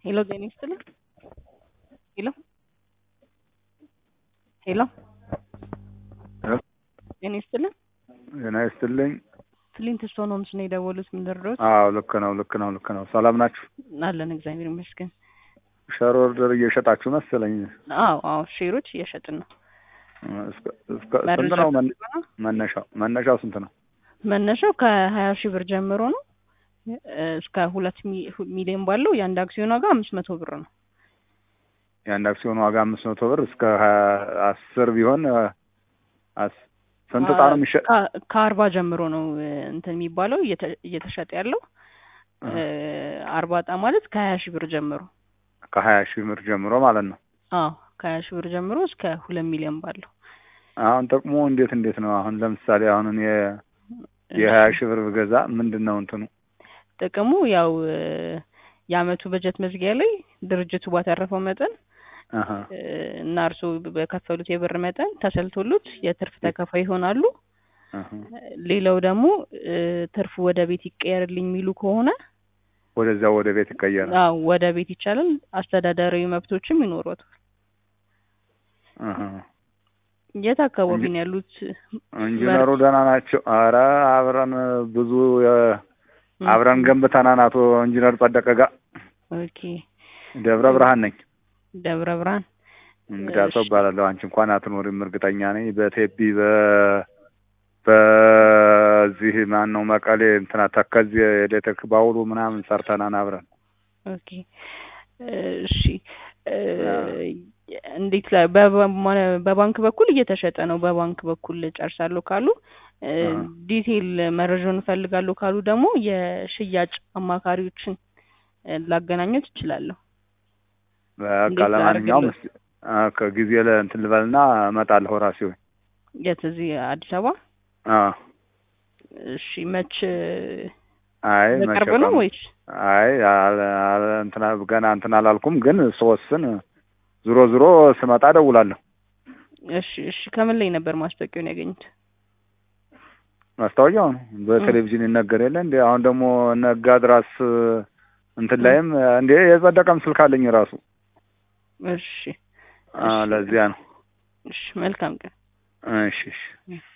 ሄሎ ጤና ይስጥልኝ። ሄሎ ሄሎ ሄሎ ጤና ይስጥልኝ። ጤና ይስጥልኝ። ፍሊንት ስቶን ሆምስ ነው የደወሉት። ምን ልርዳዎት? አዎ ልክ ነው ልክ ነው ልክ ነው። ሰላም ናችሁ? አለን እግዚአብሔር ይመስገን። ሸር ኦርደር እየሸጣችሁ መሰለኝ። አዎ አዎ ሼሮች እየሸጥን ነው። እስከ- እስከ- ስንት ነው መን- መነሻው? መነሻው ስንት ነው? መነሻው ከሀያ ሺህ ብር ጀምሮ ነው እ እስከ ሁለት ሚ- ሁ- ሚሊዮን ባለው የአንድ አክሲዮን ዋጋ አምስት መቶ ብር ነው። የአንድ አክሲዮን ዋጋ አምስት መቶ ብር እስከ ሀያ አስር ቢሆን እ፣ አስ- ስንት ዕጣ ነው የሚሸጥ? ከ- ከአርባ ጀምሮ ነው እ፣ እንትን የሚባለው እየተ- እየተሸጠ ያለው እ፣ አርባ ዕጣ ማለት ከሀያ ሺህ ብር ጀምሮ ከሀያ ሺህ ብር ጀምሮ ማለት ነው። አዎ ከሀያ ሺህ ብር ጀምሮ እስከ ሁለት ሚሊዮን ባለው አሁን ጥቅሙ እንዴት እንዴት ነው? አሁን ለምሳሌ አሁን እኔ የሀያ ሺህ ብር ብገዛ ምንድን ነው እንትኑ? ጥቅሙ ያው እ፣ የአመቱ በጀት መዝጊያ ላይ ድርጅቱ ባተረፈው መጠን አሀ፣ እ፣ እና እርስዎ በከፈሉት የብር መጠን ተሰልቶሉት የትርፍ ተካፋይ ይሆናሉ። አሀ። ሌላው ደግሞ እ፣ ትርፉ ወደ ቤት ይቀየርልኝ የሚሉ ከሆነ ወደዚያ ወደ ቤት ይቀየራል። አዎ ወደ ቤት ይቻላል። አስተዳደራዊ መብቶችም ይኖሯታል። አሀ። የት አካባቢ እንጂ- ነው ያሉት? ኢንጂነሩ ደህና ናቸው? አረ አብረን ብዙ የ- አብረን ገንብተናል። አቶ ኢንጂነር ጸደቀ ጋር ኦኬ ደብረ ብርሃን ነኝ። ደብረ ብርሃን እንግዲህ አቶ እሺ። እባላለሁ። አንቺ እንኳን አትኖሪም እርግጠኛ ነኝ። በቴፒ በ በዚህ ማን ነው መቀሌ እንትና ተከዚ የኤሌክትሪክ ባውሉ ምናምን ሰርተናን አብረን ኦኬ እሺ እ፣ እንዴት ላይ በባ- በባንክ በኩል እየተሸጠ ነው። በባንክ በኩል ጨርሳለሁ ካሉ እ፣ አሃ። ዲቴይል መረጃውን እፈልጋለሁ ካሉ ደግሞ የሽያጭ አማካሪዎችን እ፣ ላገናኘት እችላለሁ። በቃ እንዴት ለማንኛውም ላድርግልህ? እስኪ አ፣ ከጊዜ ለእንትን ልበልና እመጣለሁ ራሴ ወይ የት እዚህ አዲስ አበባ? አ እሺ መች አይ በቅርብ መቼ ነው ቀኑ? ወይስ? አይ አለ- አለ- እንትና ገና እንትን አላልኩም፣ ግን ስወስን ዞሮ ዞሮ ስመጣ እደውላለሁ። እሺ እሺ ከምን ላይ ነበር ማስታወቂያውን ያገኙት? ማስታወቂያው ነው በቴሌቪዥን ይነገር የለ እንዴ? አሁን ደግሞ ነጋ ድራስ እንትን ላይም እንዴ የጸደቀም ስልክ አለኝ ራሱ። እሺ አ እሺ ለዚያ ነው። እሺ መልካም ቀን። እሺ እሺ